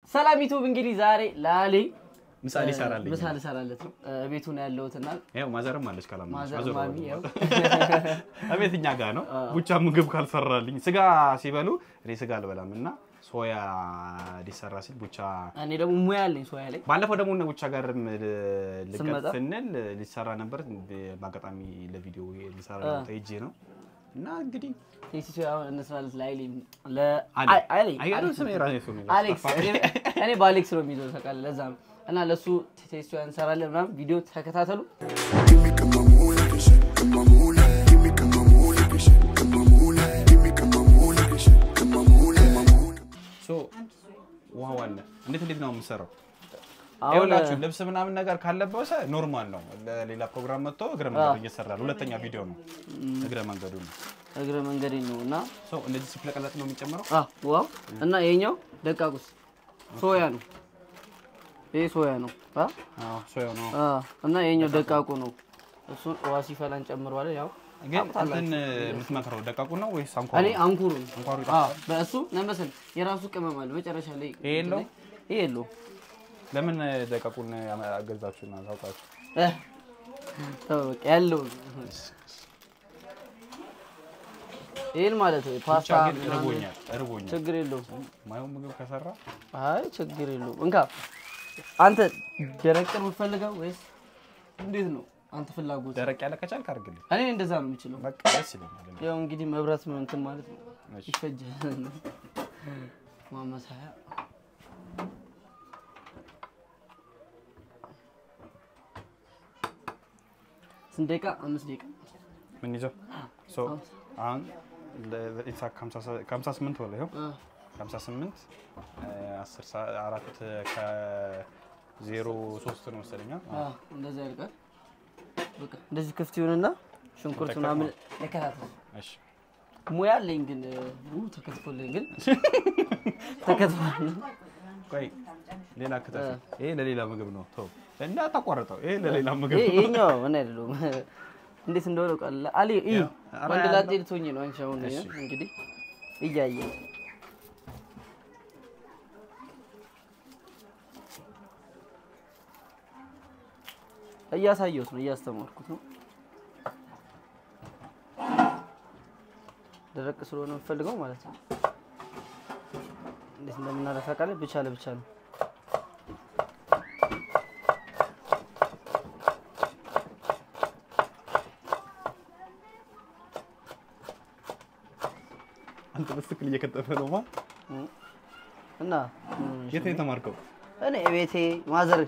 ሰላም ዩቱብ እንግዲህ ዛሬ ላሌ ምሳ ሊሰራልኝ ምሳ ልሰራለት ነው ቤቱ ነው ያለሁትና ያው ማዘርም አለች ካላማ ማዘር ማሚ ያው እቤት እኛ ጋር ነው። ቡቻ ምግብ ካልሰራልኝ ስጋ ሲበሉ እኔ ስጋ አልበላም እና ሶያ ሊሰራ ሲል ቡቻ እኔ ደግሞ ሙያ አለኝ ሶያ ላይ ባለፈው ደግሞ እነ ቡቻ ጋርም ልቀት ስንመጣ? ስንል ሊሰራ ነበር። በአጋጣሚ ለቪዲዮ ሊሰራ ሄጄ ነው እና እንግዲህ ቴስቲ ሶያ አሁን እንስራለት ላይሌ አሌ አይገርም ስሜ ራሴ ሰው ነው አሌክስ እኔ በአሌክስ ነው የሚይዘው ታውቃለህ። ለዛ ነው እና ለሱ ቴስቲ ሶያ እንሰራለን ምናምን ቪዲዮ ተከታተሉ። Give me come mamula, que shit, come mamula. Give me come mamula, que shit, come mamula. Give me come mamula, que shit, come mamula, mamula. ሶ ውሃው አለ። እንዴት እንዴት ነው የምሰራው? አሁን ይኸውላችሁ ልብስ ምናምን ነገር ካለበሰ ኖርማል ነው። ለሌላ ፕሮግራም መጥቶ እግረ መንገዱ እየሰራል። ሁለተኛ ቪዲዮ ነው እግረ መንገዱ ነው። እግረ መንገዴ ነው እና ሶ እንደዚህ ሲፍለቀለጥ ነው የሚጨምረው። አ ዋው እና ይሄኛው ደቃቁስ ሶያ ነው። ይሄ ሶያ ነው አ አዎ ሶያው ነው። አ እና ይሄኛው ደቃቁ ነው። እሱን ውሃ ሲፈላ እንጨምረዋለን። ያው ግን እንትን የምትመክረው ደቃቁ ነው ወይስ አንኳሩ? እኔ አንኩሩ አንኳሩ አ በእሱ ለምሳሌ የራሱ ቅመም አለ መጨረሻ ላይ ይሄ የለውም? ይሄ የለውም። ለምን ደቃቁን አገዛችሁና ታውቃችሁ? እ ተው በቃ ያለው ይሄን ማለት ነው ብቻ ፓስታ ግን ምናምን እርቦኛል እርቦኛል። ችግር የለውም። ማየው ምግብ ከሰራ አይ ችግር የለውም። እንካ አንተ ደረቅ ነው የምትፈልገው ወይስ እንዴት ነው አንተ ፍላጎት? ደረቅ ያለ ከቻልክ አድርግልኝ። እኔ እንደዛ ነው የምችለው። በቃ ደስ ይለኛል። ያው እንግዲህ መብራት ነው እንትን ማለት ነው እሺ። ይፈጃል። ማመሳያ ስንት ደቂቃ? አምስት ደቂቃ ምን ይዘው ሶ አሁን ለኢሳ ከሀምሳ ስምንት በላይ ይኸው አ፣ ከሀምሳ ስምንት አስር ሰዓት አራት ከዜሮ ሶስት ነው መሰለኝ። አ፣ እንደዛ ያልቃል። በቃ እንደዚህ ክፍት ይሁንና ሽንኩርት ምናምን ለከታተል እሺ ሙያ አለኝ ግን ኡ ተከትፎልኝ ግን ተከትፎልኝ ቆይ ሌላ ክተፍ። ይሄ ለሌላ ምግብ ነው። ተው እንዳታቋርጠው። ይሄ ለሌላ ምግብ ይሄ ነው። ይሄኛው ምን አይደለም እንዴት እንደሆነ ቃል አሊ ኢ ያው፣ ኧረ ወንድ ያለው- ላጤ ልትሆኚ ነው አንቺ አሁን እሺ። እንግዲህ እያየ እያሳየሁት ነው እያስተማርኩት ነው። ደረቅ ስለሆነ የምፈልገው ማለት ነው። እንዴት እንደምናደርግ ታውቃለህ? ብቻ ለብቻ ነው። አንተ በስትክል እየከተፈ ነው ማ እና የት ነው የተማርከው? እኔ ቤቴ ማዘር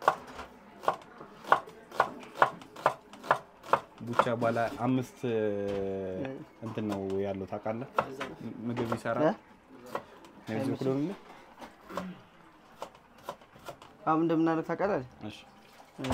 ቡቻ ባለ አምስት እንትን ነው ያለው ታውቃለህ። ምግብ ይሰራል። እ? እዚህ እኩል ነው። አሁን እንደምናደርግ ታውቃለህ? እሺ እ፣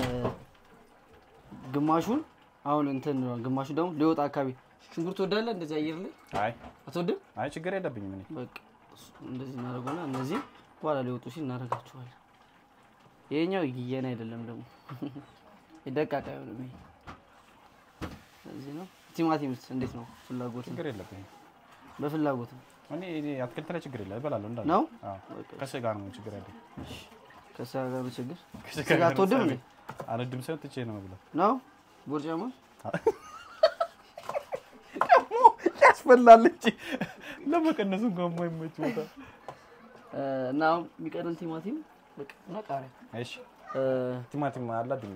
ግማሹን አሁን እንትን ነው፣ ግማሹ ደግሞ ሊወጣ አካባቢ ሽንኩርት ትወዳለህ? እንደዚህ አየር ላይ አይ አትወድም? አይ ችግር የለብኝም እኔ በቃ እሱ እንደዚህ እናደርገውና እነዚህ በኋላ ሊወጡ ሲል እናደርጋቸዋለን። ይሄኛው የኔ አይደለም ደግሞ የደቃቃ አይሆንም። ይሄ እዚህ ነው። ቲማቲምስ እንዴት ነው? ፍላጎት ነው። ችግር የለብኝም በፍላጎት ነው እኔ እኔ አትክልት ላይ ችግር የለም እበላለሁ እንዳለ ነው? አዎ ከስጋ ነው ችግር ያለኝ ከስጋ ጋር ነው ችግር። ከስጋ ስጋ ጋር አትወድም ለምሳሌ እንዴ? አልወድም ሳይሆን ትቼ ነው የምበላው ነው ቦርጫማ ያስፈላል እንጂ ለመቀነሱ እንኳን የማይመች ቦታ እ፣ እና አሁን የሚቀረን ቲማቲም በቃ እና ቃሪያ እሺ እ፣ ቲማቲም አላድኝ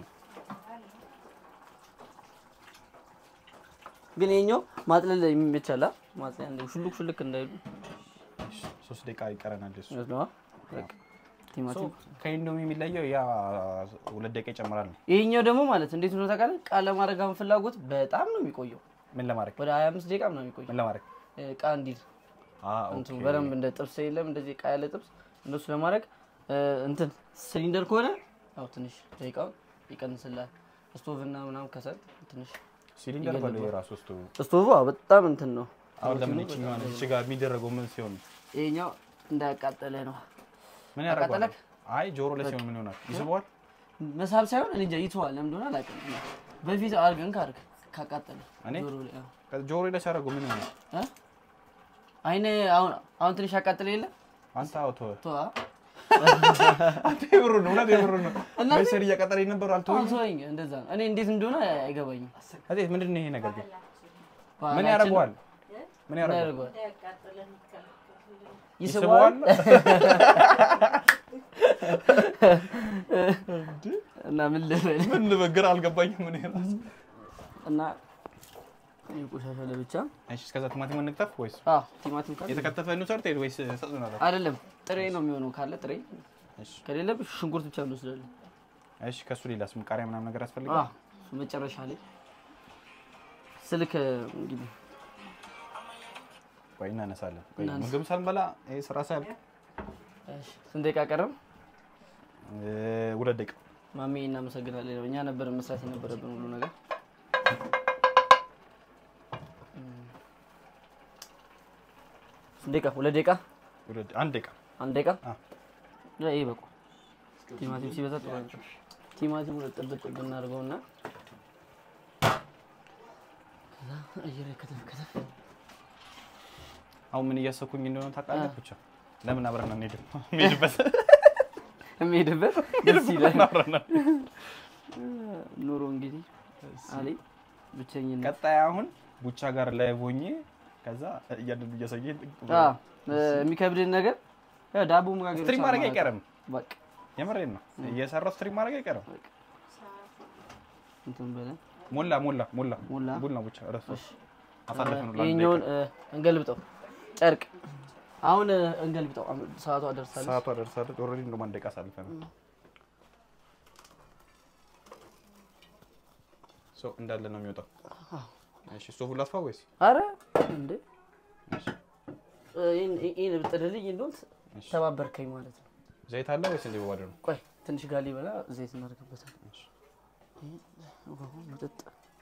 ግን ይሄኛው ማጥለል የሚመቻላ ማጥለያ እንደ ሹልክ ሹልክ እንዳይሉ ሶስት ደቂቃ ይቀረናል እሱ ነው። በቃ ቲማቲም ከኢንዶሚ የሚለየው ያ ሁለት ደቂቃ ይጨምራል ነው ይሄኛው ደግሞ ማለት እንዴት ነው ታውቃለህ? ቃል ለማድረግ አሁን ፍላጎት በጣም ነው የሚቆየው። ምን ለማድረግ ወደ 25 ደቂቃ ምናምን የሚቆየው ምን ለማድረግ እ፣ ዕቃ እንዲል አዎ እንትኑ በደንብ እንደ ጥብስ የለም እንደዚህ ዕቃ ያለ ጥብስ እንደሱ ለማድረግ እ፣ እንትን ሲሊንደር ከሆነ ያው ትንሽ ደቂቃውን ይቀንስላል። ስቶቭ እና ምናምን ከሰል ትንሽ ሲሊንደር በለው የራሱ ውስጡ ስቶቭ አዎ በጣም እንትን ነው። አሁን ለምን ይችኛል እሺ ጋር የሚደረገው ምን ሲሆን ይሄኛው እንዳያቃጠለ ነው። ምን ያደርገዋል አቃጠለክ? አይ ጆሮ ላይ ሲሆን ምን ይሆናል ይስበዋል መሳብ ሳይሆን እኔ እንጃ ይተዋል። ለምን እንደሆነ አላውቅም። በፊት አድርገን ካርግ ካቃጠለ እኔ? ጆሮ ላይ አዎ። ጆሮ ላይ ሲያደርገው ምን ይሆናል እ? አይነ አሁን አሁን ትንሽ ያቃጥለ የለ አንተ አውቶ ተዋ አንተ የብሩ ነው እውነት የብሩ ነው። እናቴ- በስር እየቀጠረኝ ነበር አልተወኝ። አንሶኝ እንደዛ ነው። እኔ እንዴት እንደሆነ አይገባኝም። እቴት ምንድን ነው ይሄ ነገር ግን? ምን ባህላችን ያደርገዋል? ምን ምን ያደርገዋል? ያደርገዋል? ይስበዋል? ይስበዋል እና ምን ልበል ምን ልበግር አልገባኝም። ምን ይላል? እና እኔ ቆሻሻ ለብቻ እሺ እስከዛ ቲማቲም እንክተፍ ወይስ አዎ ቲማቲም ካለ የተከተፈ እንውሰድ ወይስ ሰጡናል? አይደለም ጥሬ ነው የሚሆነው። ካለ ጥሬ እሺ ከሌለ ሽንኩርት ብቻ እንወስዳለን። እሺ ከሱ ሌላስ ምን ቃሪያ ምናምን ነገር አዎ ያስፈልጋል? እሱ መጨረሻ ላይ ስልክ እንግዲህ ቆይ እናነሳለን። ቆይ እናነሳ። ምግብ ሳንበላ ይሄ ስራ ሳያልቅ እሺ፣ ስንት ደቂቃ ቀረም? እ፣ ሁለት ደቂቃ ማሜ እናመሰግናለን። እኛ ነበር መስራት የነበረብን ሁሉ ነገር። ስንት ደቂቃ? ሁለት ደቂቃ? ሁለት አንድ ደቂቃ አንድ ደቂቃ? አዎ። ያ ይሄ በቁ። ቲማቲም ሲበዛ ጥሩ አይደለም። ቲማቲም ሁለት ጥብጥ ጥብጥ እናድርገውና ከዛ አየር ከተፍ ከተፍ አሁን ምን እያሰብኩኝ እንደሆነ ታውቃለህ? ብቻ ለምን አብረን አንሄድም? የምሄድበት የሚሄድበት ደስ ይላል። አብረን ኑሮ እንግዲህ አሌ ብቸኝነት ቀጣይ አሁን ቡቻ ጋር ላይ ሆኜ ከዛ እያንዳንዱ እያሳየ አ የሚከብድን ነገር ያው ዳቦ መጋገር ስትሪም ብቻ ማድረግ ማለት አይቀርም። በቃ የምሬን ነው እየሰራው ስትሪም ማድረግ አይቀርም። እንትን በለን ሞላ ሞላ ሞላ ሞላ? ቡና ብቻ ረሱ እሺ አሳለፈን ነው ይሄኛውን እ፣ እንገልብጠው ጨርቅ አሁን እ፣ እንገልብጠው አሁን ሰዓቷ ደርሳለች ሰዓቷ ደርሳለች። ኦልሬዲ እንደውም አንድ ደቂቃ አሳልፈን ሶ እንዳለ ነው የሚወጣው። እሺ ስቶቭ ላጥፋ ወይስ? አረ እንዴ እሺ እ፣ ይሄን ይሄን ብጥልልኝ እንደው እሺ። ተባበርከኝ ማለት ነው ዘይት አለ ወይስ እንዲህ በባዶ ነው? ቆይ ትንሽ ጋሊ በላ ዘይት እናደርግበታል እሺ ውሃው መጠጥ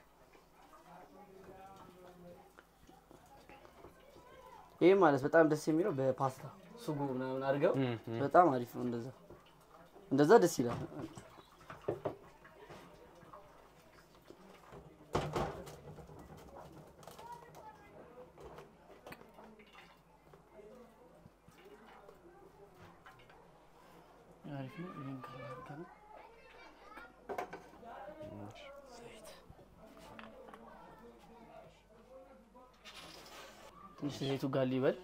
ይህ ማለት በጣም ደስ የሚለው በፓስታ ሱጎ ምናምን አድርገው እም፣ እም። በጣም አሪፍ ነው። እንደዛ እንደዛ ደስ ይላል። አሪፍ ነው። ይሄን ካላደረገ ነው ትንሽ ዘይቱ ጋር ሊበል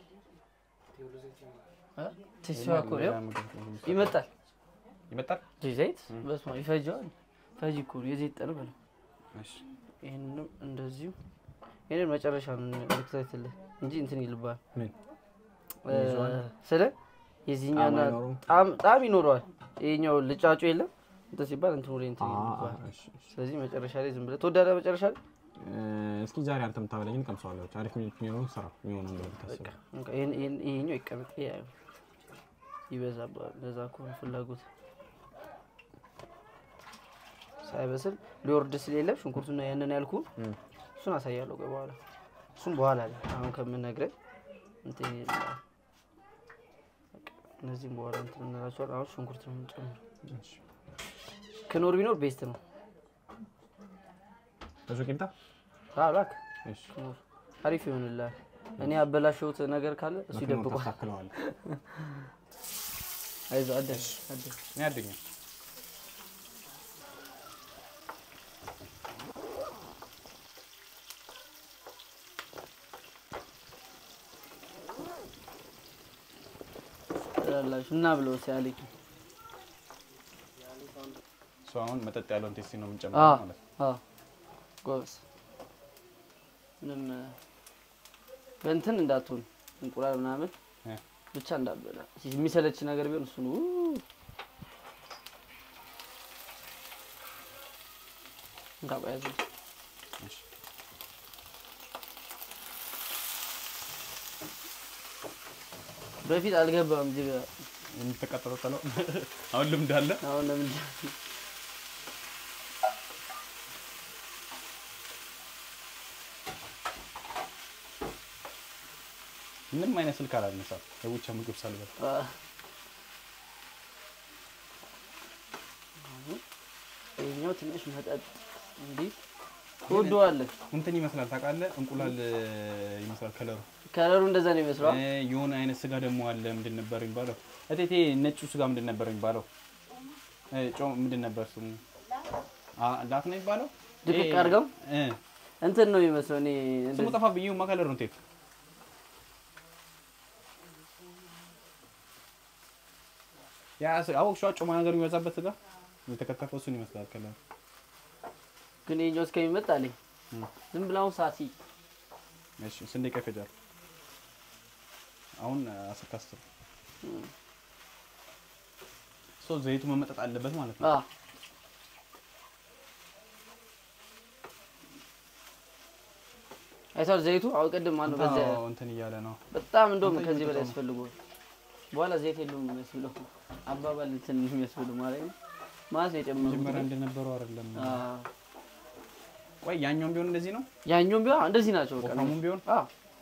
እ? ቴስቲዋ እኮ ነው ይመጣል። ይመጣል። ይህ ዘይት በስመ አብ ይፈጀዋል። ፈጅ እኮ ነው የዘይት ጠር በለው። እሺ ይህንንም እንደዚሁ ይህንን መጨረሻ ነው ልክተትልህ እንጂ እንትን ይልባል ምን ስለ የዚህኛውና ጣዕም አይኖረውም? ጣዕም ጣዕም ይኖረዋል። ይሄኛው ልጫጩ የለም እንትን ሲባል እንትን ወደ እንትን ይልባል። ስለዚህ መጨረሻ ላይ ዝም ብለህ ትወዳለህ። መጨረሻ ላይ እስኪ ዛሬ አንተ የምታበላኝን ቀምሰዋለሁ። አሪፍ የሚሆነውን ስራ የሚሆነው እንደሆነ ታስብ። በቃ ይሄን- ይሄን- ይሄኛው ይቀመጥ። ይሄ አይሆን ይበዛባል። ለዛ ከሆነ ፍላጎት ሳይበስል ሊወርድ ስለሌለ ሽንኩርቱና ያንን ያልኩ እም። እሱን አሳያለሁ። ቆይ በኋላ እሱም በኋላ ላይ አሁን ከምነግረኝ እንትን ይላል። በቃ እነዚህም በኋላ እንትን እንላቸዋለን። አሁን ሽንኩርት ነው የምንጨምረው። እሺ ክኖር ቢኖር ቤስት ነው። ብዙ ቂምጣ አላክ እሺ ክኖር አሪፍ ይሆንላል። እኔ ያበላሸሁት ነገር ካለ እሱ ይደብቋል። ታክለዋል። አይዞህ አደር አደር እኔ አድኛ ትላላችሁ እና ብለው ሲያለኝ ሰው አሁን መጠጥ ያለውን ቴስቲ ነው አዎ የምንጨምረው ማለት ነው። አዎ ጎበዝ። ምንም እ፣ በእንትን እንዳትሆን እንቁላል ምናምን እ። ብቻ እንዳትበላ የሚሰለች ነገር ቢሆን እሱ ነው። እንዳቆያዘ እሺ በፊት አልገባም እዚህ ጋር የምትቀጠለው ጠለው አሁን ልምድ አለ። አሁን ለምን ምንም አይነት ስልክ አላነሳም። የቡቻ ምግብ ሳልበል አ፣ ይኸኛው ትንሽ መጠጥ እንዲህ ትወደዋለህ። እንትን ይመስላል ታውቃለህ፣ እንቁላል እ, ይመስላል ከለሩ። ከለሩ እንደዛ ነው ይመስለዋል። እ, የሆነ አይነት ስጋ ደግሞ አለ። ምንድን ነበር የሚባለው? እቴቴ ነጩ ስጋ ምንድን ነበር የሚባለው? እ፣ ጮ ምንድን ነበር ስሙ? አ፣ ላፍ ነው የሚባለው? ድቅቅ ይሄ- አድርገው እ፣ እንትን ነው የሚመስለው እኔ ስሙ እንደዚህ- ጠፋብኝ። ይሁማ ከለር ነው ቴፕ ያ ስ- አወቅሽዋ ጮማ ነገር የሚበዛበት ስጋ የተከተፈው እሱን ይመስላል ከለር ግን የኛው እስከሚመጣ አለኝ እም። ዝም ብላውን ሳሲ እሺ ስንት ደቂቃ ይፈጃል? አሁን አስር ከአስር ሶ ዘይቱ መመጠጥ አለበት ማለት ነው። አ አይቷል ዘይቱ አሁን ቅድም ማነው በዚያ አዎ፣ እንትን እያለ ነው። በጣም እንደውም እንትን ከዚህ በላይ እየጠጣሁ ነው። ያስፈልገዋል። በኋላ ዘይት የለውም የሚያስብለው አባባል እንትን የሚያስብለው ማለት ነው። ማለት ነው የጨመሩት መጀመሪያ እንደነበረው አይደለም። አ ቆይ ያኛውም ቢሆን እንደዚህ ነው። ያኛውም ቢሆን እንደዚህ ናቸው። በቃ ወፍራሙም ቢሆን አ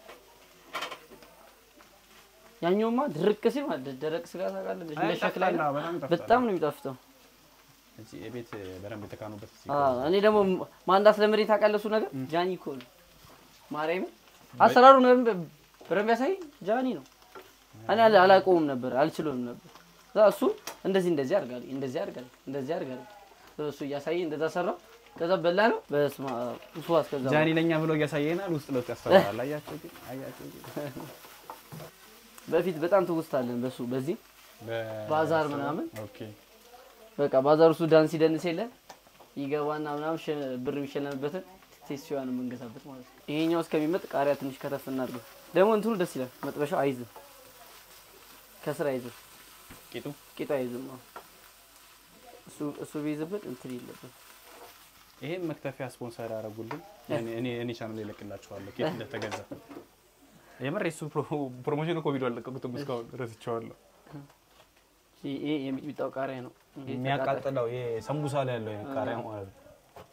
ያኛውማ ድርቅ ሲል ማለት ደረቅ ስጋ ታውቃለህ፣ እንደ ሸክላ ያጣፍጣል፣ ነው። በጣም ይጣፍጣል። በጣም ነው የሚጣፍጠው። እዚህ የቤት በደንብ የተካኑበት እዚህ አ እኔ ደግሞ ማን እንዳስለመደኝ ታውቃለህ? እሱ ነገር ጃኒ እኮ ነው። ማርያምን አሰራሩ ነው በደንብ ያሳይ ጃኒ ነው። እኔ አላ- አላውቀውም ነበር አልችለውም ነበር። ከዛ እሱ እንደዚህ እንደዚህ አድርጋለሁ እንደዚህ አድርጋለሁ እንደዚህ አድርጋለሁ እሱ እያሳየ እንደዛ ሰራው። ከዛ በላ ነው በስመ አብ እሱ አስከዛ ጃኒ ለኛ ብሎ እያሳየናል። ውስጥ ለውስጥ ያስተምራል። አያቸው ግን አያቸው ግን በፊት በጣም ትውስታለን በሱ በዚህ ባዛር ምናምን ኦኬ በቃ ባዛር ውስጥ ዳንስ ይደንስ የለ ይገባና ምናምን ሸ- ብር የሚሸለምበትን ቴስቲዋን የምንገዛበት ማለት ነው። ይሄኛው እስከሚመጥ ቃሪያ ትንሽ ከተፍ እናድርገው። ደግሞ እንትኑ ደስ ይላል። መጥበሻው አይዝም፣ ከስር አይዝም፣ ቂጡ ቂጡ አይዝም። አዎ። እሱ እሱ ቢይዝበት እንትን የለብን። ይሄን መክተፊያ ስፖንሰር ያደረጉልን እኔ እኔ እኔ ቻናል ይለቅላችኋለሁ ኬት እንደተገዛ የምር የሱ ፕሮ- ፕሮሞሽን እኮ ቪዲዮ አለቀቁትም እስካሁን ረስቼዋለሁ። ይሄ ይሄ የሚጥሚጣው ቃሪያ ነው። ይሄ ተቃጣይ- የሚያቃጥለው ይሄ ሰንቡሳ ላይ ያለው ይሄ ቃሪያ ማለት ነው።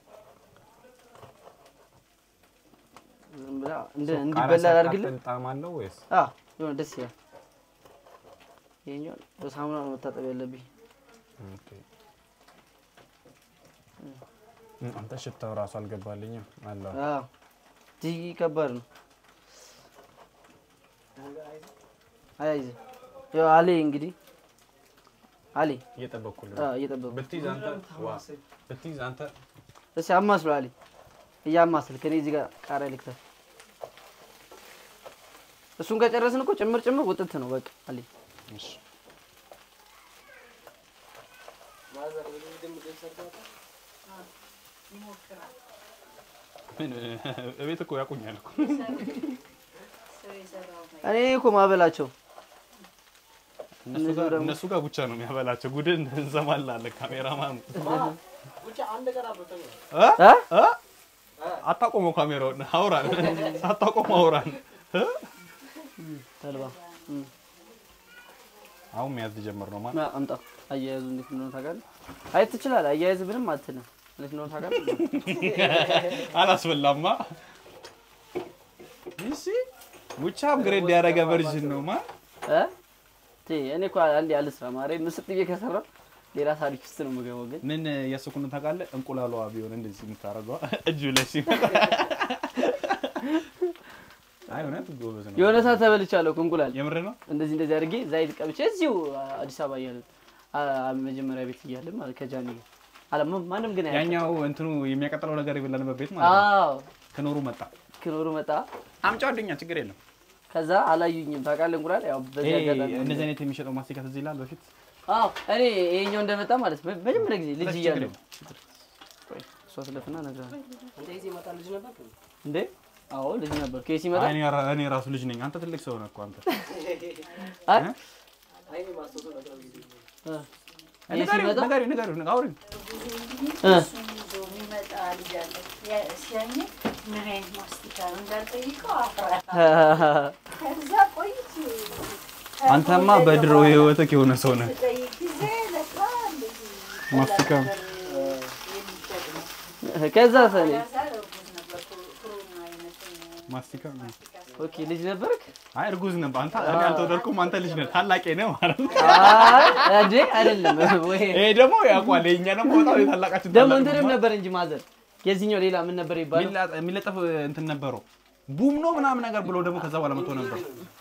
ዝም ብላ እንደ ቃሪያ እንዲበላ ሲያቃጥል አድርግልን። ጣዕም አለው ወይስ አዎ የሆነ ደስ ይላል። ይሄኛው በሳሙና ነው መታጠብ ያለብኝ። ኦኬ። አንተ ሽታው ራሱ አልገባልኝም አለ አዎ እጅግ ከባድ ነው። አይዞህ ያው አሌ እንግዲህ አሌ እየጠበኩልህ አዎ እየጠበቁ ብትይዝ አንተ ዋ ብትይዝ አንተ እስኪ አማስሎ አሌ እያማስል ከኔ እዚህ ጋር ቃሪያ ልክተፍ። እሱን ከጨረስን እኮ ጭምር ጭምር ውጥት ነው በቃ አሌ እሺ ምን እቤት እኮ ያውቁኛል እኮ እኔ እኮ ማበላቸው እነሱ ጋር እነሱ ጋር ብቻ ነው የሚያበላቸው። ጉድን እንሰማላለን። ካሜራማን እ? እ? እ? አታቆመው ካሜራውን አውራን ሳታቆመው አውራን እ? ተልባ እም። አሁን መያዝ ጀመር ነው ማለት ና አምጣ። አያያዙ እንዴት እንደሆነ ታውቃለህ? አይ ትችላለህ። አያያዝ ምንም አትልም። እንዴት እንደሆነ ታውቃለህ? አላስበላማ። እሺ ሙቻ አፕግሬድ ያደረገ ቨርዥን ነው ማ እ? ቴ እኔ እኮ አንዴ አልስራ ማርያም ምስጥ ብዬ ከሰራው ሌላ ታሪክ ውስጥ ነው የምገባው። ግን ምን እያሰብኩ ነው ታውቃለህ? እንቁላሏ ቢሆን እንደዚህ የምታደርገው እጁ ላይ ሲመጣ አይ እውነት ጎበዝ ነው። የሆነ ሰዓት ተበልቻለሁ እኮ እንቁላል የምር ነው። እንደዚህ እንደዚህ አድርጌ ዘይት ቀብቼ እዚሁ አዲስ አበባ እያለን አ- መጀመሪያ ቤት እያለን ማለት ከጃኒ ጋር አለ ማ- ማንም ግን አያውቅም። ያኛው እንትኑ የሚያቀጥለው ነገር የበላንበት ቤት ማለት ነው። አዎ ከኖሩ መጣ ክኖሩ መጣ። አምጫው አዱኛ ችግር የለም። ከዛ አላዩኝም ታውቃለህ። እንቁላል ያው በዚህ ይሄ አጋጣሚ እንደዚህ አይነት የሚሸጠው ማስቲካ ትዝ ይላል በፊት አዎ እኔ ይሄኛው እንደመጣ ማለት ነው መጀመሪያ ጊዜ ልጅ ችግር እያለሁ የለም። ቆይ፣ እሷ ስለፍና እነግርሃለሁ። አንተ ጊዜ ይመጣ ልጅ ነበር እንዴ አዎ ልጅ ነበር። ከየት ሲመጣ አይ፣ እኔ ራ- እኔ ራሱ ልጅ ነኝ። አንተ ትልቅ ሰው ነህ እኮ አንተ። አይ እ? አይኔ ማስታወሰው ነገር ጊዜ እ፣ ንገሪው፣ ሲመጣ? ንገሪው፣ ንገሪው፣ አውሪኝ። እ፣ እሱን ይዞ የሚመጣ ልጅ አለ። ያ- ሲያየኝ ምን አይነት ማስቲካ ነው እንዳልጠይቀው አፍራ። ከዛ ቆይቼ አንተማ በድሮ ህይወትህ የሆነ ሰው ነህ። ስጠይቅ ጊዜ ለካ እንደዚህ ማስቲካ ነገር የሚሸጥ ነው። ከዛ ሰኔ ከዛ እርጉዝ ነበርኩ። ክሩን አይነት ማስቲካ ኦኬ ልጅ ነበርክ? አይ እርጉዝ ነበር። አንተ እኔ አልተወለድኩም፣ አንተ ልጅ ነህ፣ ታላቄ ነህ ማለት ነው። አይ እንዴ አይደለም ወይ ይሄ ደግሞ ያውቋል። የእኛ ደግሞ በጣም የታላቃችን ደግሞ ታላቅ እንትንም ነው። ነበር እንጂ ማዘር የዚህኛው ሌላ ምን ነበር ይባላል? የሚላ- የሚለጠፍ እንትን ነበረው ቡም ነው ምናምን ነገር ብሎ ደግሞ ከዛ በኋላ መጥቶ ነበር።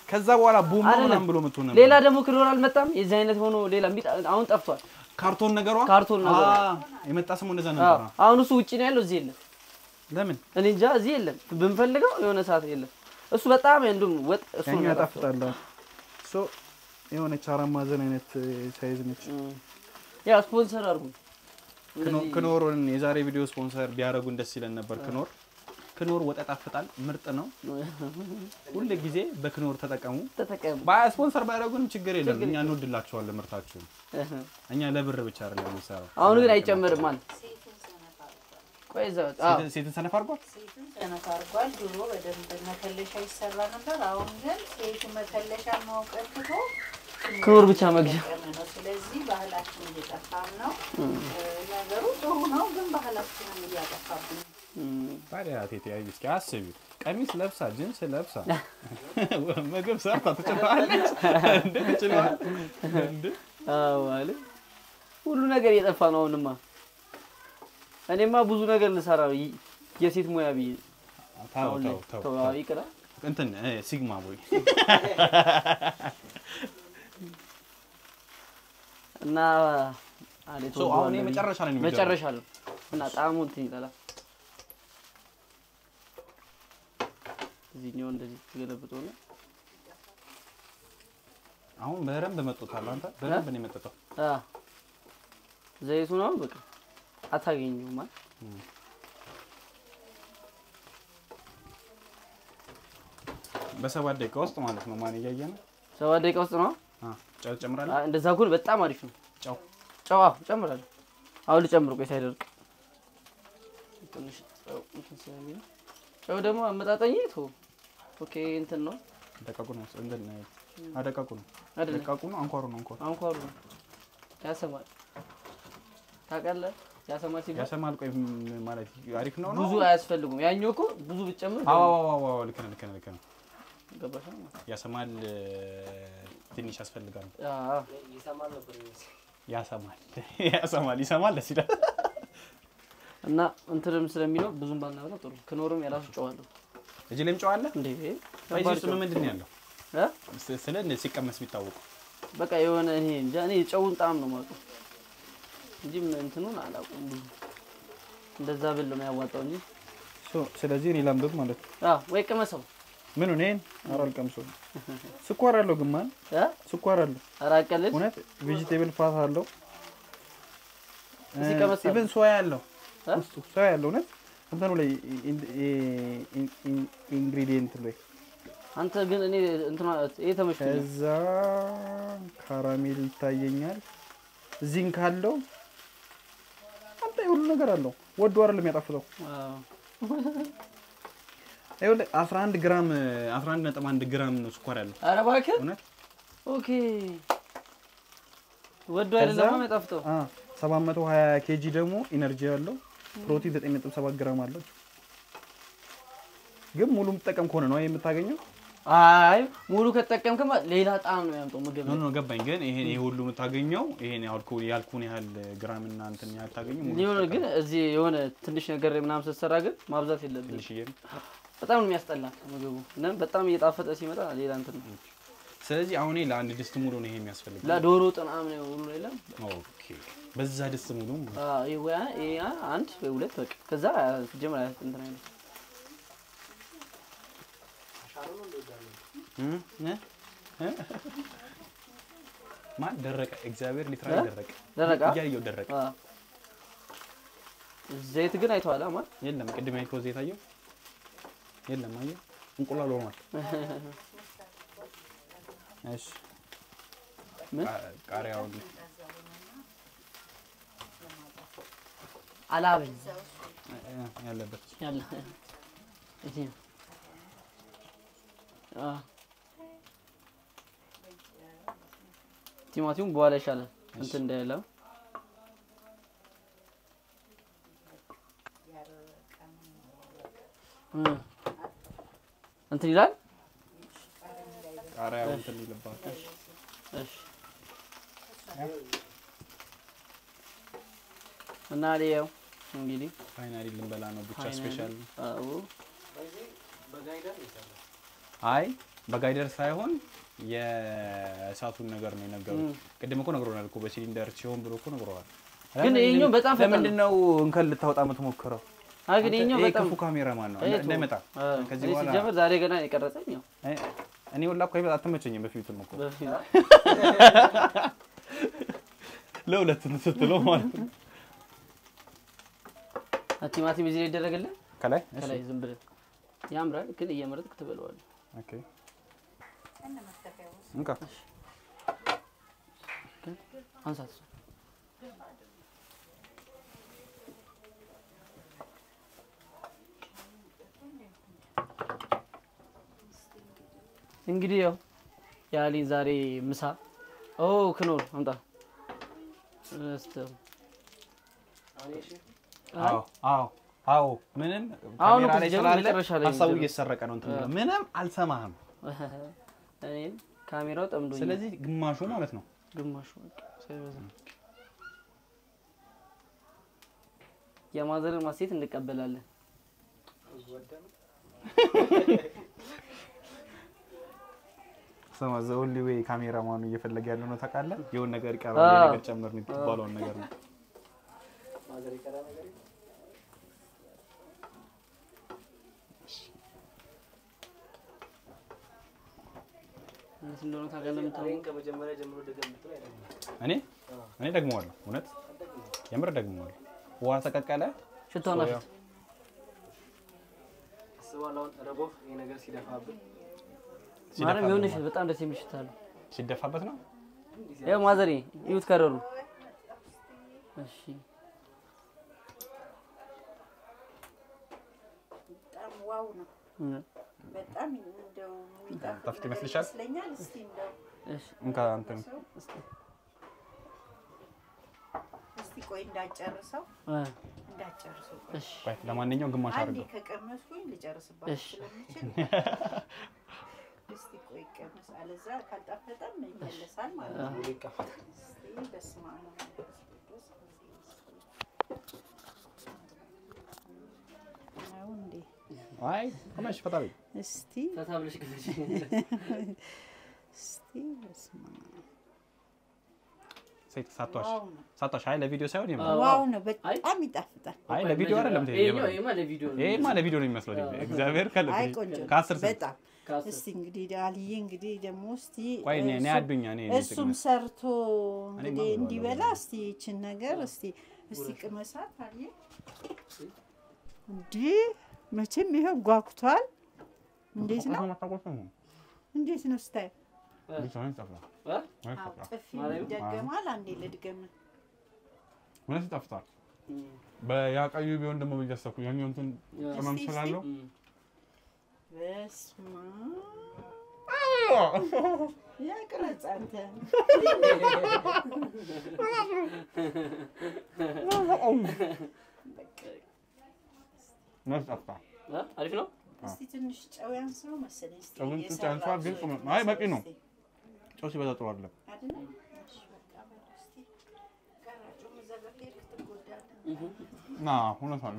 ከዛ በኋላ ቡም አይደለም። ምናምን ብሎ መጥቶ ነበር። ሌላ ደግሞ ክኖር አልመጣም። የዚህ አይነት ሆኖ ሌላ የሚጣ- አሁን ጠፍቷል። ካርቶን ነገሯ ካርቶን ነገሯ። አ፣ የመጣ ስሙ እንደዛ አዎ፣ ነበር። አሁን እሱ ውጭ ነው ያለው፣ እዚህ የለም። ለምን እኔ እንጃ እዚህ የለም። ብንፈልገው የሆነ ሰዓት የለም። እሱ በጣም እንዱም ወጥ እሱ ያኛው ነው ያጣፍጠው። ያጣፍጣል። ሶ የሆነች አራት ማዕዘን አይነት ሳይዝ ነች። እም። ያ ስፖንሰር አድርጉ። ክኖ- እንደዚህ ክኖርን የዛሬ ቪዲዮ ስፖንሰር ቢያደርጉን ደስ ይለን ነበር። ክኖር ክኖር ወጥ ያጣፍጣል፣ ምርጥ ነው። ሁል ጊዜ በክኖር ተጠቀሙ። ተጠቀሙ። ባያ ስፖንሰር ባያደርጉንም ችግር የለም። እኛ እንወድላቸዋለን ምርታችሁን። እህ። እኛ ለብር ብቻ አይደለም የምንሰራው። አሁን ግን አይጨምርም ማለት ቆይ እዛው አዎ ሴትን- ሴትን ሰነፍ አድርጓል። ሴቱን ሰነፍ አድርጓል። ድሮ በደንብ መከለሻ ይሰራ ነበር። አሁን ግን ሴቱ መከለሻ ማውቀት ትቶ ክኖር ብቻ መግዣ እየተጠቀመ ነው። ስለዚህ ባህላችን እየጠፋም ነው። ነገሩ ጥሩ ነው፣ ግን ባህላችንን እያጠፋብን ነው። እም። ታዲያ ቴቴ አይ እስኪ አስቢ፣ ቀሚስ ለብሳ ጅንስ ለብሳ ምግብ ሰርታ ትችላለች እንዴ? ትችላለች እንዴ? አዎ ማለት ሁሉ ነገር እየጠፋ ነው። አሁንማ እኔማ ብዙ ነገር ልሰራ ነው ይ- የሴት ሙያ ብዬ ተው አሁን ላይ ተው ተው ተው፣ ተው። ይቅራ እንትን እ፣ ሲግማ ቦይ እና አለ ሶ አሁን ይሄ መጨረሻ ላይ ነው የሚገባው። መጨረሻ ነው እና ጣዕሙ እንትን ይጠላል። እዚህኛው እንደዚህ ተገለብጦ ነው አሁን በደንብ መጥቶታል። አንተ በደንብ ነው የመጠጠው። አ ዘይቱ ነው በቃ አታገኙም ማለት በሰባት ደቂቃ ውስጥ ማለት ነው። ማን እያየ ነው? ሰባት ደቂቃ ውስጥ ነው። አ ጨው ጨምራለህ? አ፣ እንደዛ ከሆነ በጣም አሪፍ ነው። ጨው ጨዋ ጨምራለሁ። አሁን ልጨምር፣ ቆይ ሳይደርቅ ትንሽ ጨው እንትን ስለሚል ጨው ደግሞ አመጣጠኝ ቶ ኦኬ እንትን ነው ደቃቁ ነው እንትን አደቃቁ ነው አይደለ? ደቃቁ ነው አንኳሩ ነው አንኳሩ አንኳሩ ነው ያሰማል። ታውቃለህ? ያሰማል ሲባል ያሰማል። ቆይ ም- ማለት አሪፍ ነው ነው ብዙ አያስፈልጉም። ያኛው እኮ ብዙ ብትጨምር አዎ አዎ አዎ አዎ፣ ልክ ነህ ልክ ነህ ልክ ነህ። ገባሽ ነው? ያሰማል እ፣ ትንሽ ያስፈልጋል። አዎ ይሰማል ነበር የሚመስለው። ያሰማል ያሰማል ይሰማል ደስ ይላል። እና እንትንም ስለሚለው ብዙም ባናበላ ጥሩ። ክኖርም የራሱ ጨው አለው እጅ ላይም ጨው አለ። እንዴ እዚህ ውስጥ ምን ምንድን ነው ያለው? እ? ስ- ስለ እንደ ሲቀመስ ቢታወቁ በቃ የሆነ እኔ እንጃ እኔ ጨውን ጣዕም ነው የማውቀው እንጂ ምን እንትኑን አላውቅም። ብዙ እንደዛ ብል ነው የሚያዋጣው እንጂ ስለዚህ እኔ ላምዶት ማለት ነው። አዎ ወይ ቅመሰው ምን እኔን ኧረ አልቀምሰውም። ስኳር አለው ግን ማን እ ስኳር አለው አራቀልል እውነት ቬጂቴብል ፋት አለው እዚህ ቀመስ አለ። ኢቨን ሶያ አለው እ? ውስጡ ሶያ አለው እውነት እንትኑ ላይ ኢንግሪዲየንት ላይ አንተ ግን እኔ እንትና ይሄ ተመችቶኛል። ከዛ ካራሜል ይታየኛል። እዚህም ካለው አንተ ሁሉ ነገር አለው። ወዶ አይደለም የሚያጣፍጠው። አዎ ይኸውልህ 11 ግራም 11.1 ግራም ነው ስኳር ያለው ኧረ እባክህ እውነት ኦኬ ወዶ አይደለም የሚያጣፍጠው። አ 720 ኬጂ ደግሞ ኢነርጂ ያለው ፕሮቲን 9.7 ግራም አለው። ግን ሙሉ የምትጠቀም ከሆነ ነው የምታገኘው። አይ ሙሉ ከተጠቀምክማ ሌላ ጣዕም ነው የሚያምጠው ምግብ ኖ ኖ ገባኝ። ግን ይሄ ይሄ ሁሉ የምታገኘው ይሄን ያልኩ ያልኩን ያህል ግራም እና እንትን ያህል ታገኘው ሙሉ ሊሆን ስትጠቀም ግን እዚህ የሆነ ትንሽ ነገር ምናምን ስትሰራ ግን ማብዛት የለብንም። ትንሽዬ ነው። በጣም ነው የሚያስጠላ ምግቡ እና በጣም እየጣፈጠ ሲመጣ ሌላ እንትን ነው። ስለዚህ አሁን ይሄ ለአንድ ድስት ሙሉ ነው ይሄ የሚያስፈልግ። ለዶሮ ጥናም ነው ሁሉ የለም። ኦኬ በዛ ድስት ሙሉ አዎ ይሄ ወይ ይሄ አንድ ወይ ሁለት በቃ ከዛ ሲጀምር አያት እንትን አይነት አሻሩን እንደወዳለን። እ? እ? እ? ማን ደረቀ? እግዚአብሔር ሊትራሊ እ? ደረቀ። ደረቃ እያየው ደረቀ። አዎ ዘይት ግን አይተዋል አማ የለም ቅድም ያልከው ዘይት አየው? የለም አየው? እንቁላል ሆኗል። እሺ ምን ቃ- ቃሪያውን አላበኝ እ፣ ያለበት ያለ እዚህ ነው። አዎ ቲማቲሙም በኋላ ይሻላል እንትን እንዳይለው እ እንትን ይላል። ቃሪያው እንትን ይልባል። እሺ እና ሊያው እንግዲህ ፋይናሊ ልንበላ ነው ብቻ ፋይናሊ ስፔሻል አዎ በዚህ በጋይደር ነው የሰራው። አይ በጋይደር ሳይሆን የእሳቱን ነገር ነው የነገሩት። ቅድም እኮ ነግሮናል እኮ በሲሊንደር ሲሆን ብሎ እኮ ነግረዋል። ግን ይኸኛው በጣም ፈጣን ነው። ለምንድን ነው እንከን ልታወጣ የምትሞክረው? አይ ግን ይኸኛው ይሄ በጣም ክፉ ካሜራማን ነው ይሄ እንዳይመጣ አዎ። ከዚህ እኔ በኋላ ሲጀመር ዛሬ ገና የቀረጸኝ ያው እኔ- እኔ ወላ እኮ ይበጣ አትመቸኝም። በፊቱም እኮ በፊት ለሁለት ስትለው ማለት ነው። ቲማቲም እዚህ ላይ ይደረግልህ ከላይ እሺ፣ ከላይ ዝም ብለህ ያምራል፣ ግን እየመረጥክ ትበለዋለህ። ኦኬ ከነ መክተፊያው ውስጥ እንካ አንሳት እሷን። እንግዲህ ያው ያሊ ዛሬ ምሳ ኦ ክኖር አምጣ እስተ አዎ አዎ አዎ ምንም አሁን ካሜራ እኮ ላይ ሲጀምር ስላለ መጨረሻ ላይ ሀሳቡ ነው እየተሰረቀ ነው እንትን የሚለው። ምንም አልሰማህም። እኔም ካሜራው ጠምዶኝ ስለዚህ ግማሹ ማለት ነው ግማሹ በቃ ሳይበዛ የማዘርን ማሴት እንቀበላለን። ስማ ዘውሊ ወይ ካሜራማኑ እየፈለገ ያለው ነው ታውቃለህ። የሆነ ነገር ይቀራል፣ አዎ። የሆነ ነገር ጨምር ነው የሚባለውን ነገር ነው። ማዘር የቀረ ነገር የለም? እንዴት እንደሆነ ታውቃለህ የምታውቀው እኔን ከመጀመሪያ ጀምሮ ደገም ብትለው አይደለም። እኔ እኔ ደግመዋለሁ፣ እውነት የምር ደግመዋለሁ። ውሃ ተቀቀለ ሽታውን ሶያ። አፍት አስበዋል አሁን ረቦህ ይሄ ነገር ሲደፋብን ማርያም ሲደፋ የሆነሽ በጣም ደስ የሚል ሽታ አለው። ሲደፋበት ነው። ያው ማዘሬ ይዩት ከረሩ። እሺ በጣም ዋው ነው። እ፣ በጣም እንደው የሚጣፍጥ ጣፍጥ ነገር ይመስልሻል? ይመስለኛል። እስቲ እንደው እሺ እንካ አንተን ሰው እስቲ ቆይ እንዳጨርሰው እ፣ እንዳጨርሰው እሺ ቆይ፣ ለማንኛውም ግማሽ አንዴ አድርገው። ከቀመስኩኝ ልጨርስባችሁ እሺ። ስለምችል እስቲ ቆይ ቀመስ፣ አለዛ ካልጣፈጠም ይመለሳል ማለት ነው። ሙሉ ይቀፋል። እስቲ በስመ አብ ወወልድ ወመንፈስ ቅዱስ ነው እንዴ? አይ ቆመሽ ፈጣሪ እስቲ ፈታ ብለሽ ግለጪ። እስቲ በስመ አብ ሴት ሳቷሽ ዋው ነው ሳቷሽ። አይ ለቪዲዮ ሳይሆን የምር አዎ። ዋው ነው። አይ በጣም ይጣፍጣል። አይ ለቪዲዮ አይደለም ትሄ ይሄኛው ይሄማ ለቪዲዮ ነው። ይሄማ ለቪዲዮ ነው የሚመስለው። አዎ። እግዚአብሔር ካለ አይ ቆንጆ ነው። ከአስር ስንት በጣም ከአስር እስቲ እንግዲህ አልዬ እንግዲህ ደግሞ እስቲ ቆይ እኔ እኔ እሱ- አዱኛ እኔ እኔ እሱም ጥቅመስ ሰርቶ እኔማ እንግዲህ ብለዋለሁ። እንዲበላ እስቲ ይችን ነገር እስቲ እስቲ ቅመሳት አልዬ እንዲህ መቼም ይኸው ጓጉቷል። እንዴት ነው እንዴት ነው ስታይ? እ? አዎ ጥፊ ማርያም? ይደገማል። አንዴ ልድገም። እውነት ይጣፍጣል። እ፣ በያቀዩ ቢሆን ደግሞ ብያሰብኩ ያኛው እንትን ያ፣ ቅመም እስቲ፣ ስላለው እ፣ በስመ ያቅረጽ አንተ እውነት ይጣፍጣል። እ፣ አሪፍ ነው። እስቲ ትንሽ ጨው ያንስው መሰለኝ። እስቲ ጨው ግን ትንሽ እየሰራሁ ያንሰዋል፣ ግን ሰው ቅመም- አይ በቂ ነው። እስቲ ጨው ሲበዛ ጥሩ አይደለም። አይደለ? እሺ በቃ በል እስቲ ቀራጩም እዛ ጋር ከሄድክ ትጎዳለህ። ና እውነት አለ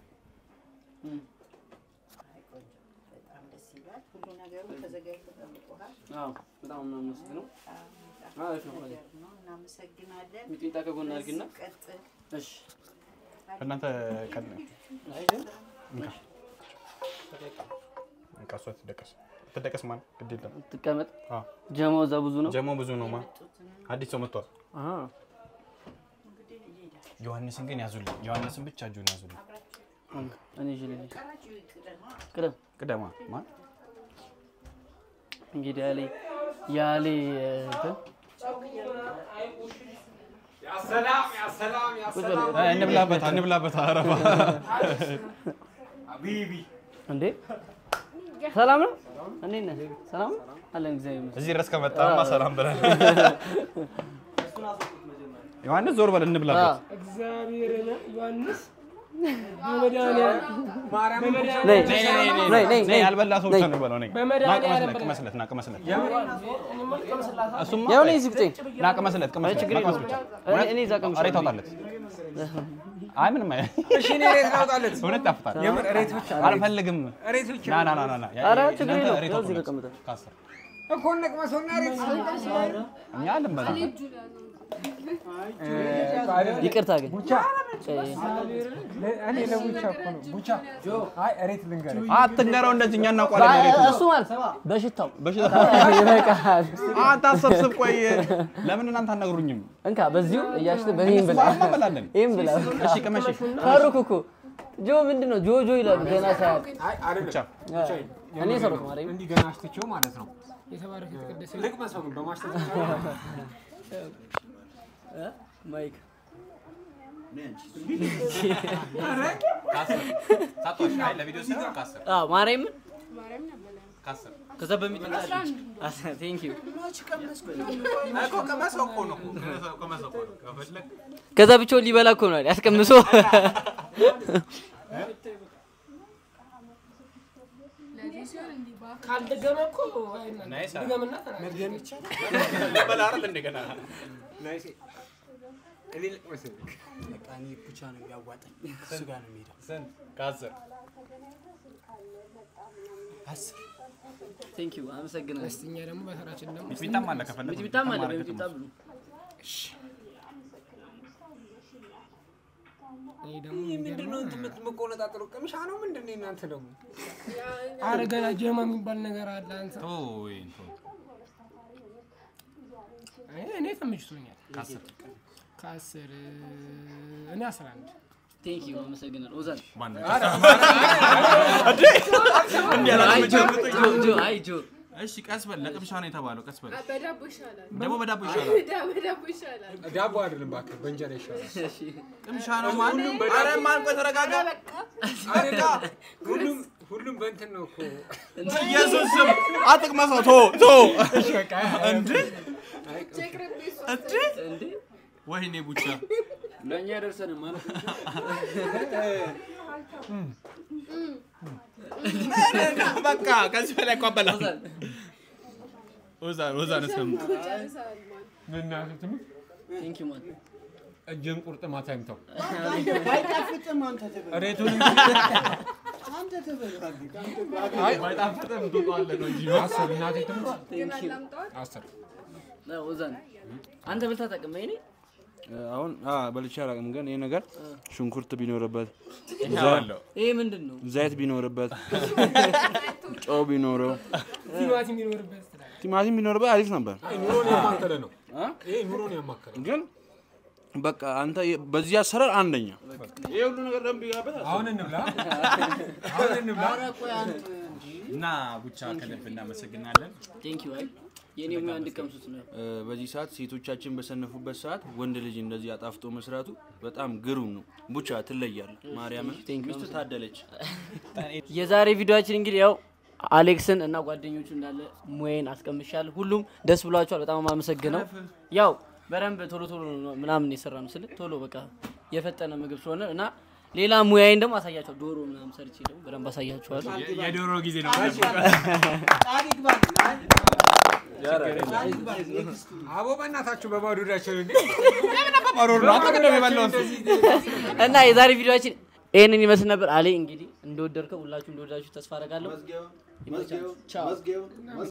አይ ቆንጆ፣ በጣም ደስ ይላል። ሁሉ ነገሩ ተዘጋጅቶ ጠብቆሃል። አዎ በጣም ነው የምወስደው። በጣም የሚጣፍጥ አሪፍ ነው። ነገር ነው። እናመሰግናለን። ሚጥሚጣ ከጎን አድርጊና በዚሁ ቀጥል። እሺ ከእናንተ ቀን አይ ግን በቃ እሷ ትደቀስ ትደቀስ ማን ግድ የለም። ትቀመጥ። አዎ ጀማው እዛ ብዙ ነው። ጀሞ ብዙ ነው ማ የመጡትን አዲስ ሰው መጥቷል። አሃ እንግዲህ ይሄዳል። ዮሐንስን ግን ያዙልኝ። ዮሐንስን ብቻ እጁን ያዙልኝ። እኔ ይዤልኝ ቀራጩ ይቅደማ። ቅደም ቅደማ ማን እንግዲህ ያሌ ያሌ እንትን ቁጭ በል። አይ፣ እንብላበት እንብላበት። አረባ እንዴ ሰላም ነው? እንዴት ነህ? ሰላም ነው? አለን እግዚአብሔር ይመስገን። እዚህ ድረስ ከመጣማ ሰላም ብለን ዮሐንስ ዞር በል እንብላበት። እግዚአብሔርን ዮሐንስ በመድኃኒዓለም ነይ ነይ፣ ነይ፣ ነይ፣ ነይ ነይ ነይ፣ ነይ ያልበላ ሰው ብቻ ነው የሚበላው። ነይ ና በመድኃኒዓለም ቅመስለት፣ ቅመስለት፣ ና ቅመስለት። እኔማ ልቀምስላት። እሱማ ያው ነይ እዚህ ብጤ ና ቅመስለት፣ ቅመስለት፣ ችግር ና ቅመስ የለውም። ብቻ። እኔ- እኔ እዛ ቀምሻለሁ። ኧረ ታውጣለት። አይ ምንም አይ እሺ እኔ ሬት ላውጣለት። እውነት ጣፍጣል። የምር ሬት ብቻ አልፈልግም። ሬት ብቻ ና ና ና ና ና ኧረ ችግር እናንተ የለውም። ሬት ያው እዚህ አውጡለት። ተቀምጠን። ከአስር እኮ ነቅመሰውና ሬት እኛ አልንበላ ይቅርታ ግን እኔ ለቡቻ እኮ ነው ቡቻ። አይ ሬት ልንገርህ አትንገረው እንደዚህ እኛ እናውቀዋለን። ሬት እሱ ማለት በሽታው በሽታ ይበቃል። አታሰብስብ። ቆይ ለምን እናንተ አትነግሩኝም? እንካ በዚሁ እያሽተ በይህም ብላ እነሱ እንበላለን። ይህም ብላ እሺ ቅመሽ ፈሩክ እኮ ጆ ምንድን ነው ጆ ጆ ይላሉ ገና ሳያት አይ አይደለም ብቻ እኔ ሰሩክ ማርያም እንዲህ ገና አሽትቼው ማለት ነው። የተባረከ የተቀደሰ ልቅመሰው ግን በማሽተት ማይክ ለቪዲዮ ሲሆን ከአስር አዎ ማርያም ከአስር ከዛ በሚጠጣ ቴንክ ዩ እኮ ከመሰው እኮ ነው ከመሰው እኮ ነው ከፈለግ ከዛ ብቻውን ሊበላ እኮ ነው ያስቀምሶ ካልደገመ እኮ አይና- ናይስ ድገምና ተናገር። ልበላ አይደል እንደገና ናይስ እኔ ልቅመሰው ብቻ ነው የሚያዋጣኝ እሱ ጋር ነው የሚሄደው ስንት ከአስር ቴንክ ዩ አመሰግናለሁ እስቲ እኛ ደግሞ በተራችን ደግሞ ሚጥሚጣም አለ ከፈለግ ሚጥሚጣም አለ በሚጥሚጣ ብሉ እኔ ደግሞ ምንድን ነው እንትን የምትቆነጣጠሩ ቅምሻ ነው ምንድን ነው እናንተ ደግሞ አረ ገና ጀማ የሚባል ነገር አለ። አንተ ቶይ አይ፣ እኔ ተመችቶኛል። ከአስር ከአስር እኔ አስራ አንድ ቴንክ ዩ አመሰግናለሁ ኦዛን ማን አይ ጆ ጆ ጆ አይ ጆ እሺ ቀስ በል ለቅምሻ ነው የተባለው ቀስ በል በዳቦ ይሻላል። ደግሞ በዳቦ ይሻላል በዳቦ ይሻላል። ዳቦ አይደለም እባክህ በእንጀራ ይሻላል እሺ ቅምሻ ነው ማን ኧረ ማን ቆይ ተረጋጋ አይደለ ሁሉም ሁሉም በእንትን ነው እኮ ኢየሱስ ስም አትቅመሰው ቶ ቶ እንዴ ቸክረቤ እሷ እንዴ እንዴ ወይኔ ቡቻ ለእኛ ደርሰን ማለት በቃ ከዚህ በላይ እኮ አበላም ኦዛን ኦዛን ኦዛን እስከም ጨርሰሃል ማለት እናትህ ትምህርት ቴንክ ዩ ማን እጅን ቁርጥማት አይምተው አይጣፍጥም አንተ ትበል። ሬቱን አንተ ትበል። ባይጣፍጥም ትውጠዋለህ ነው እንጂ አስር እናትህ ትምህርት ግን አላምጠዋል። አስር ኦዛን አንተ ብልታ ጠቅም ይኔ አሁን በልቼ አላውቅም፣ ግን ይህ ነገር ሽንኩርት ቢኖርበት ይኸዋለሁ ይሄ ምንድን ነው ዘይት ቢኖርበት ጨው ቢኖረው ቲማቲም የሚኖርበት ትላለህ። ቲማቲም ቢኖርበት አሪፍ ነበር። አይ ኑሮን ያማከለ ነው ይሄ ኑሮን ያማከለ ነው ግን በቃ አንተ በዚህ አሰራር አንደኛ ይሄ ሁሉ ነገር ደንብ ይጋበት አሁን እንብላ አሁን እንብላ እና ቡቻ ከልብ እናመሰግናለን ቴንክ ዩ አይ የኔ ሙያ እንድቀምሱት ነው በዚህ ሰዓት ሴቶቻችን በሰነፉበት ሰዓት ወንድ ልጅ እንደዚህ አጣፍጦ መስራቱ በጣም ግሩም ነው። ቡቻ ትለያለ። ማርያምን ሚስቱ ታደለች። የዛሬ ቪዲዮችን እንግዲህ ያው አሌክስን እና ጓደኞቹ እንዳለ ሙዬን አስቀምሻለሁ። ሁሉም ደስ ብሏቸዋል። በጣም አመሰግነው። ያው በደንብ ቶሎ ቶሎ ነው ምናምን የሰራ ነው ስል ቶሎ በቃ የፈጠነ ምግብ ስለሆነ እና ሌላ ሙያዬን ደግሞ አሳያቸዋል። ዶሮ ምናምን ሰርቼ ደግሞ በደንብ አሳያቸዋለሁ። የዶሮ ጊዜ ነው አቦ በእናታችሁ በባዶ እዳቸው እንዴ እና የዛሬ ቪዲዮችን ይህንን ይመስል ነበር። አሌ እንግዲህ እንደወደድከው ሁላችሁ እንደወዳችሁ ተስፋ አደርጋለሁ። ይመቻችሁ። ቻው